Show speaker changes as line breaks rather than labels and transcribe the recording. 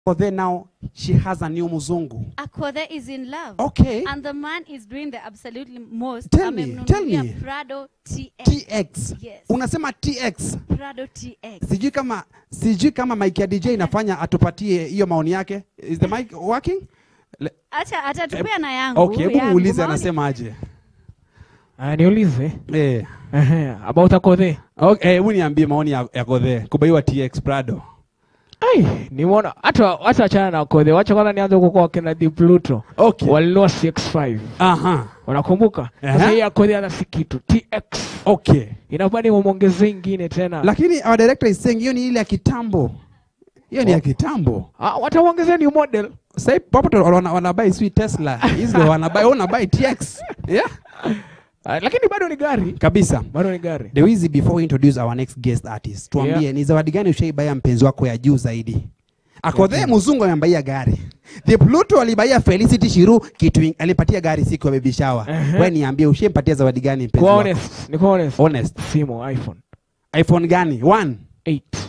Akodhe now she has a new mzungu.
Akodhe is in love.
Okay.
And the man is doing the absolutely most.
Tell me, tell
Amemnunulia
me.
Prado TX.
TX.
Yes.
Unasema TX.
Prado TX.
Sijui kama sijui kama mic ya DJ inafanya atupatie hiyo maoni yake. Is the mic working? Le-
Acha atatupia na yangu.
Okay, hebu
yangu.
muulize
Maoni-
anasema aje.
Ah, niulize
Eh.
Ehe, about Akodhe.
Okay, hebu niambie maoni ya, ya Kodhe kubaiwa TX Prado.
Ai, nimeona hata hata achana na Akodhe. Wacha kwanza nianze huko kwa kina Di Pluto.
Okay.
Walinunua CX5.
Aha.
Unakumbuka?
Aha.
Sasa hii Akodhe ana si kitu TX.
Okay.
Inafaa nimuongezee ingine tena.
Lakini our director is saying hiyo ni ile ya kitambo. Hiyo ni ya kitambo.
Ah, wataongezea new model.
Sasa hivi papo tu wana, wanabai sweet Tesla. Hizo wanabai wanabai TX. Yeah?
Ah, lakini bado ni gari.
Kabisa.
Bado ni gari.
Dewizi, before we introduce our next guest artist, tuambie
Yeah.
ni zawadi gani ushaibaya mpenzi wako ya juu zaidi? Akodhe mzungu amembaia gari. The Pluto alibaia Felicity Shiru kitu ing- alipatia gari siku ya baby shower.
Ehe.
Wewe niambie ushampatia zawadi gani mpenzi
Kwa
wako?
honest, niko honest.
Honest.
Simu iPhone
iPhone gani? 1.
8.